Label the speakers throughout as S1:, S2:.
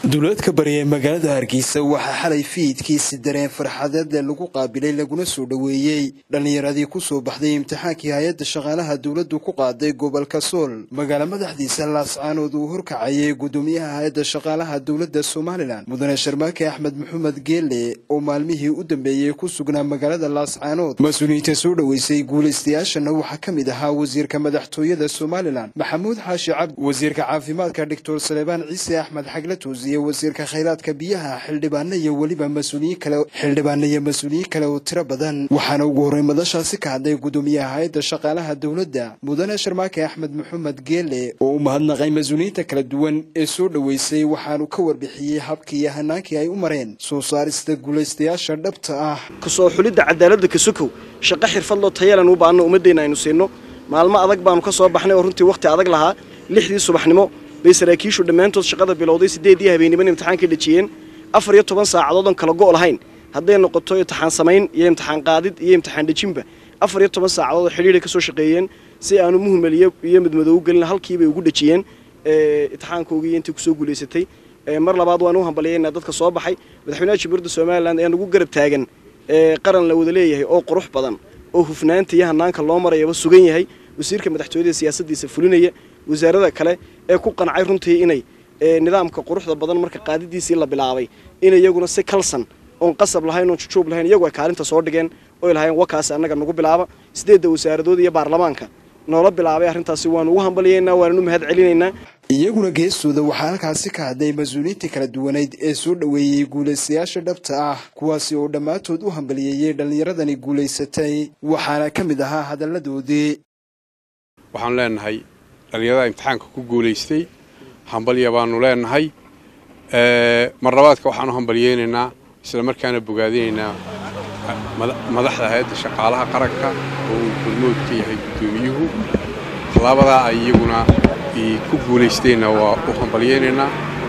S1: duleedka bari ee magaalada hargeysa waxaa xalay fiidkiisi dareen farxadeed lagu qaabilay laguna soo dhoweeyey dhallinyaradii kusoo baxday imtixaankii hay-adda shaqaalaha dowladdu ku qaaday gobolka sool magaalo madaxdiisa laascaanood uu horkacayay guddoomiyaha hay-adda shaqaalaha dowladda somalilan mudane sharmaake axmed maxamed geele oo maalmihii u dambeeyey ku sugnaa magaalada laascaanood mas-uuliyiinta soo dhoweysay guulaystayaashana waxaa ka mid ahaa wasiirka madaxtooyada somalilan maxamuud xaashi cabdi wasiirka caafimaadka doctor salebaan ciise axmed xagle tuusiye wasiirka khayraadka biyaha xildhibaano iyo weliba mas-uuliyiin kale xildhibaano iyo mas-uuliyiin kale oo tiro badan waxaana ugu horey madashaasi ka hadlay guddoomiyaha hay-adda shaqaalaha dowladda mudane sharmaake axmed maxamed geele oo u mahadnaqay mas-uuliyiinta kala duwan ee soo dhoweysay waxaanu ka warbixiyey habkii iyo hanaankii ay u mareen soo saarista guulaystayaasha dhabta ah
S2: kasoo xulidda cadaaladda kasukow shaqo xirfadloo tayalan u baahno ummaddeenna aynu siinno maalmo adag baanu ka soo baxnay oo runtii wakhti adag lahaa lixdii subaxnimo bay saraakiishu dhammaantood shaqada bilowday siddeedii habeenniman imtixaankay dhajiyeen afar iyo toban saacadood oon kala go' lahayn hadday noqoto imtixaan samayn iyo imtixaan qaadid iyo imtixaan dhejinba afar iyo toban saacadood oo xidhiidhay ka soo shaqeeyeen si aanu muhmeliyo iyo midmadoogu gelin halkiibay ugu dhajiyeen imtixaankoogii iyo intii kusoo guulaysatay mar labaad waan u hambalyaynaa dadka soo baxay madaxweynaha jamhuuriyadda somalilan ee nagu garab taagan qaran la wada leeyahay oo qurux badan oo hufnaanta iyo hanaanka loo marayaba sugan yahay wasiirka madaxtooyada siyaasaddiisa fulinaya wasaarada kale ee ku qancay runtii inay nidaamka quruxda badan marka qaadidiisii la bilaabay in iyaguna si kalsan oon qasab lahayn oon jujuub lahayn iyagu ay kaalinta soo dhigeen oy lahayn wakaas annaga nagu bilaaba sideedda wasaaradood iyo baarlamaanka noola bilaabay arrintaasi waanu ugu hambalyaynaa waananu mahad celinaynaa
S1: iyaguna geestooda waxaa halkaasi ka hadlay mas-uuliyiintii kala duwaneyd ee soo dhoweeyey guulaystayaasha dhabta ah kuwaasi oo dhammaantood u hambaliyeeyey dhallinyaradani guulaysatay waxaana ka mid ahaa hadalladoodii
S3: waxaan leenahay dhallinyarada imtixaanka ku guulaystay hambalya baanu leenahay mar labaadka waxaan u hambalyeynaynaa isla markaana bogaadinaynaa madaxda hay-adda shaqaalaha qaranka oo uu gurmood ka yahay guddoomiyuhu tallaabadaa ay iyaguna ku guulaysteenna waa u hambalyeynaynaa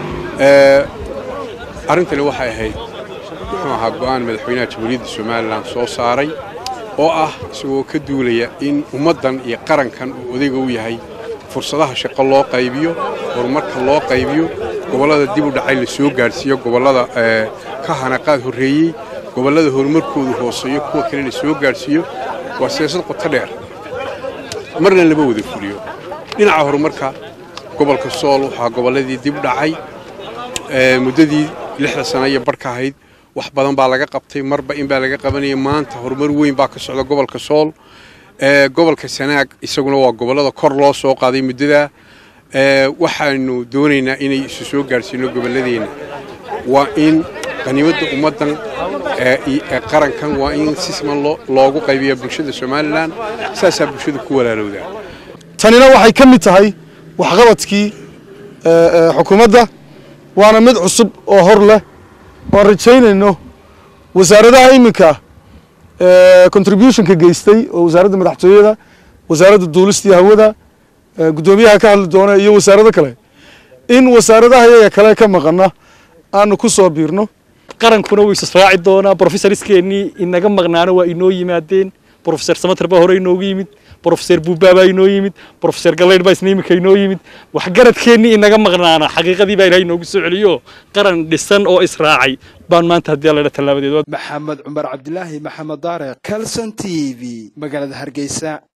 S3: arrintani waxay ahayd muxuu ahaa go'aan madaxweynaha jamhuuriyadda somalilan soo saaray oo ah isagoo ka duulaya in ummaddan iyo qarankan uu odayga u yahay fursadaha shaqo loo qaybiyo horumarka loo qaybiyo gobollada dib u dhacay la soo gaadhsiiyo gobollada ka hanaqaad horreeyey gobollada horumarkoodu hooseeyo kuwa kale la soo gaadhsiiyo waa siyaasad qoto dheer marna lama wada fuliyo dhinaca horumarka gobolka sool waxaa gobolladii dib dhacay muddadii lixda sana iyo barhka ahayd wax badan baa laga qabtay marba in baa laga qabanaya maanta horumar weyn baa ka socda gobolka sool gobolka sanaag isaguna waa gobollada kor loo soo qaaday muddadaa waxaanu doonaynaa inay isu soo gaadhsiino gobolladeenna waa in qaniimadda ummaddan qarankan waa in si siman loogu qaybiya bulshada somalilan saasaa bulshada ku walaalowdaa
S4: tanina waxay ka mid tahay waxqabadkii xukuumadda waana mid cusub oo hor leh waan rajaynayno wasaaradaha iminka contributionka geystay oo wasaaradda madaxtooyada wasaaradda duulista iyo hawada guddoomiyaha ka hadli doona iyo wasaarado kale in wasaaradaha iyaga kale ka maqana aanu ku soo biirno
S5: qarankuna wuu israaci doonaa brofesoriskeennii inaga maqnaana waa inoo yimaadeen brofeser samater baa hore inoogu yimid brofeser buubaa baa inoo yimid brofeser galaydh baa isna iminka inoo yimid waxgaradkeennii inaga maqnaana xaqiiqadii baa ilahay inoogu soo celiyo qaran dhisan oo israacay baan maanta haddii alla tallaabadeed
S1: maxamed cumar cabdilaahi maxamed daare calson t v magaalada hargeysa